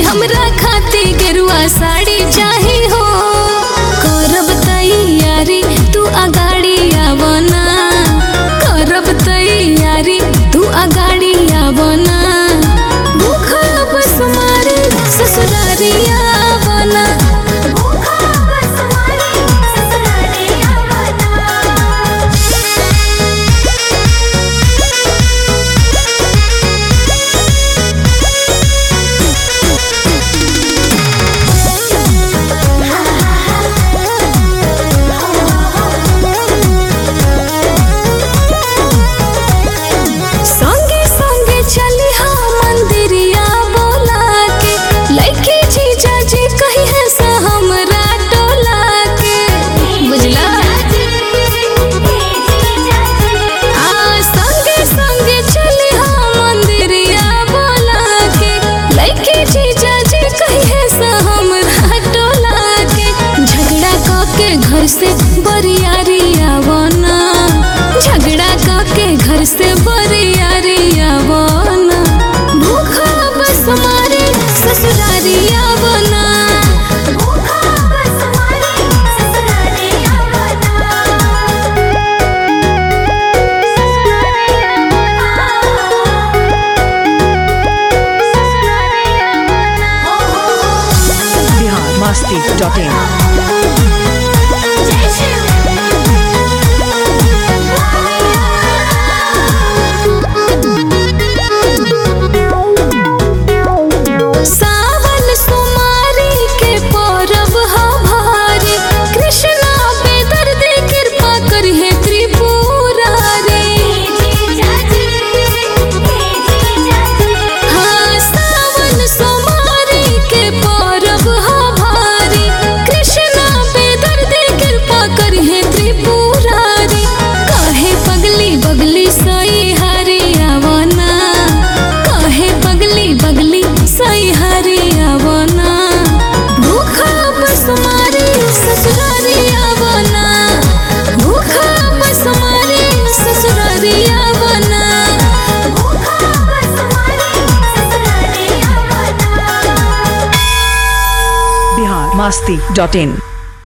हमरा खाती गेरुआ साड़ी चाही हो करब तैयारी तू अगाड़ी आवना करब तैयारी तू अगाड़ी आवना भूखा बस मारे ससुरारी आवना भूखा बस मारे ससुराले आवना संगे संगे चली हा मंदिरिया बोला के लइके जीजा जी कही है से हमरा टोला के बुझला आ संगे संगे चली हा मंदिरिया बोला के लइके जीजा जी कही है से हमरा टोला के झगड़ा क के घर से बरियारी आवना झगड़ा क के घर से बरियारी आवना भूखा बस मारे ससुरारी आवना भूखा बस मारे ससुराले आवना ससुराले आवना ससुराले आवना बिहार मस्ती डॉट इन जय शिव सावन सुमारी के पौरव हा भारी कृष्णा पे दर्द कृपा करिहे त्रिपुरारी हाँ सावन सुमारी के पौरव हा भारी कृष्णा पे दर्द कृपा करिहे त्रिपुरारी काहे पगली बगली सई हरी आवना काहे पगली बगली सई हरी आवना भूखा बस मारी ससुरारी आवना भूखा बस मारी ससुरारी आवना भूखा बस मारे ससुराले आवना बिहार मस्ती डॉट इन